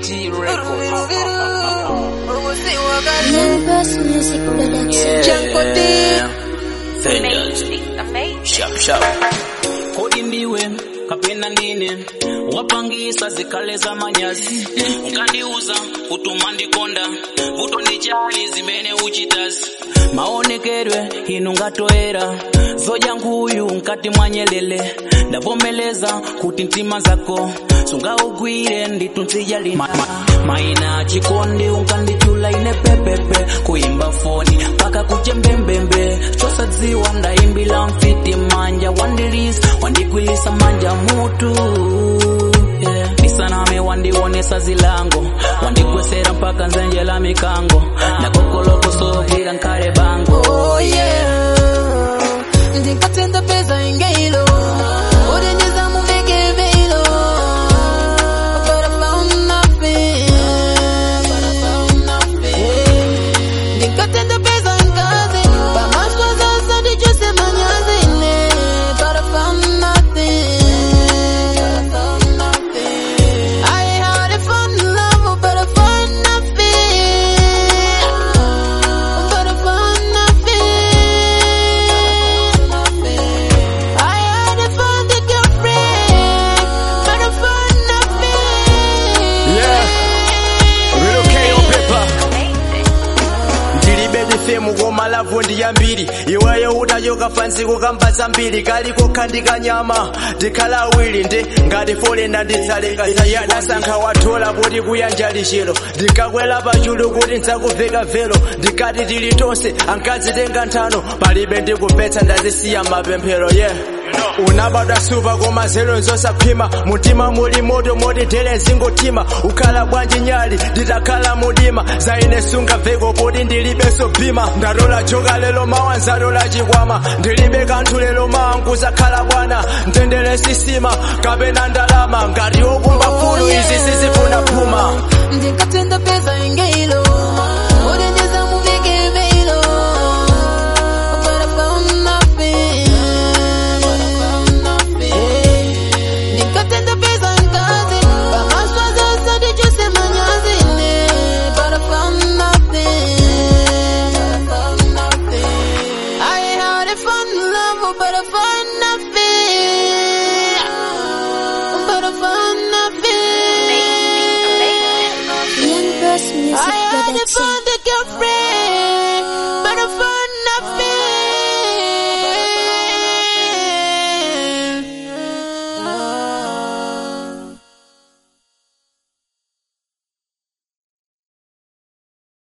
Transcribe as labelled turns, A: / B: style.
A: G Records.
B: Members Music Production.
A: Janko D.
C: Amazing.
A: Sharp, sharp.
D: kodi ndiwe kapena ndine wapangisa zikale za manyazi nkandiuza kutuma ndikonda vuto ndi chali zimene uchitazi maonekedwe inu ngatoera zoja nkhuyu nkati mwanyelele ndavomeleza kuti mtima zako sungaugwire nditunzija lina ma, ma, maina chikondi unkandichula ine pepepe kuimba foni paka kuchembembembe chosadziwa ndaimbila mfiti manja wandilisa wandigwilisa manja mutu yeah. nisaname wandionesa zilango wandigwesera mpaka nzenje la mikango nakokolokosogira nkale bango
C: Oh yeah. Ndikatenda pesa ingeilo. Udenjeza muveke veilo. But I found nothing. But I found nothing. Ndikatenda pesa ngazi. Pamashwa sasa ndichose manyazine. But I found nothing. But I found nothing. I had a fun love, but I found nothing. But I found nothing. I had a fun girlfriend, but I found nothing.
E: Yeah. Real KO paper. ndilibe difemu koma lavu ndi yambiri iweyo utachoka fansi kukambasa mbiri kaliko khandika nyama ndikhala awiri ndi ngati folenda nditsalenga yadasankha wathola kuti kuyanja lixero ndikakwela pachulu kuti ndzakuveka velo ndikati tili tonse ankadzitenga nthano palibe ndikupetsa ndazisiya mapemphero yeah unabadwa suva koma zelo nzosaphima mutima muli moto moti tere zingotima ukhala bwanji nyali nditakhala mudima zaine sungaveko poti ndilibenso bhima ndatola joka lelo mawa nzatola chikwama ndilibe kanthu lelo mawa nkuzakhala bwana ndendele sisima kapena ndalama ngati okumba fulu izi sizifuna phuma
C: Ndikatenda pesa ingeilo. Udenjeza muveke veilo. But I found nothing. But I found nothing. Ndikatenda pesa ngazi. Pamashwa sasa ndichose manyazine. But I found nothing. But I found nothing. I had a fun love, but I found nothing. But I found nothing.
B: Members Music
C: I had a
B: Production.
C: fun girlfriend.